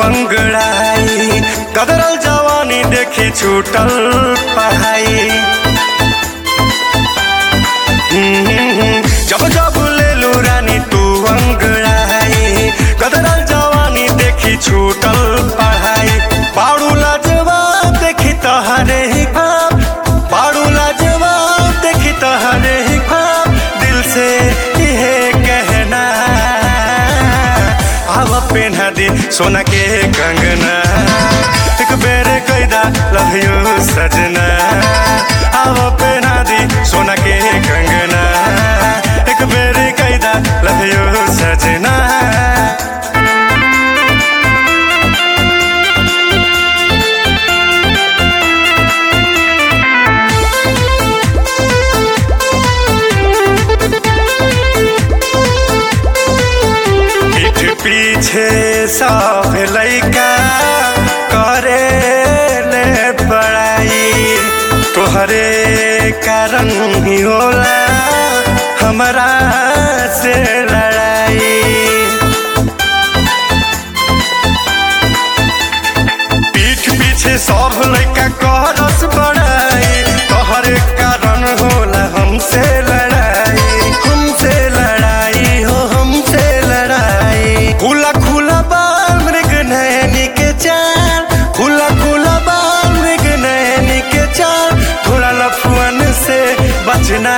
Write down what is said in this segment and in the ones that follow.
अंगड़ाई कदरल जवानी देखी छूटल पढ़ाई हम्म, जब जब ले लू रानी तू अंगड़ाई कदरल जवानी देखी छूटल पढ़ाई बाड़ू लाजवाब देखी तहरे ही ख्वाब बाड़ू लाजवाब देखी तहरे ही ख्वाब दिल से यह कहना आव पेन्हा दे सोना के कंगना एक बेर कैदा लव यू सजना आव पेन्हा दे सोना के कंगना एक बेर कैदा लव यू सजना पीठ पीछे सब लैका करे ले पढ़ाई तोहरे कारण ही होला हमरा से लड़ाई पीठ पीछे सब लैका करस बड़ाई तोहरे कारण होला हमसे लड़ाई हमसे लड़ाई हो हमसे लड़ाई खुला खुला बाल मृग नयनी के चाल खुला खुला बाल मृग नयनी के चाल थोड़ा लफुअन से बचना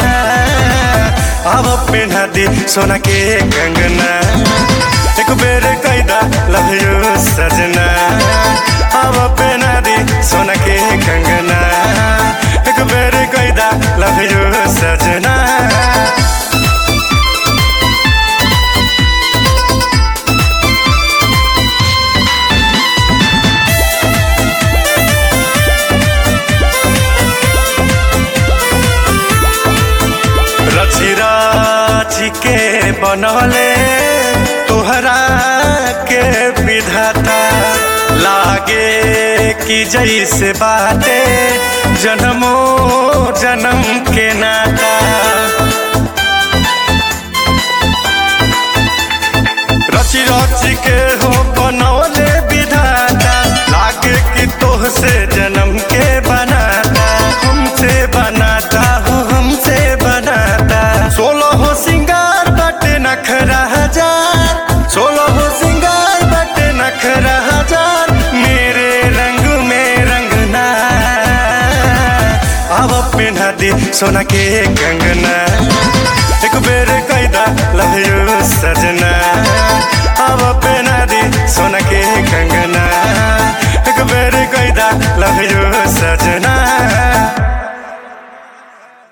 अब पेन्हा दे सोना के कंगना एक बेर कैदा लव यू सजना अब पेन्हा दे सोना के कंगना एक बेर कैदा लव यू सजना रची राची के बनले तोहरा के विधाता लागे कि जैसे बाटे जन्मो जन्म के नाता रची रची के हो बनौले विधाता लागे कि तोह से जन्म के बनाता हमसे बनाता हो हमसे बनाता सोलह हो सिंगार बटे नखरा हजार सोलह हो सिंगार बटे नखरा हजार मेरे रंग में रंगना अब पिन्हा दे सोना के कंगना एक बेर कैदा लव यू सजना अब पिन्हा दे सोना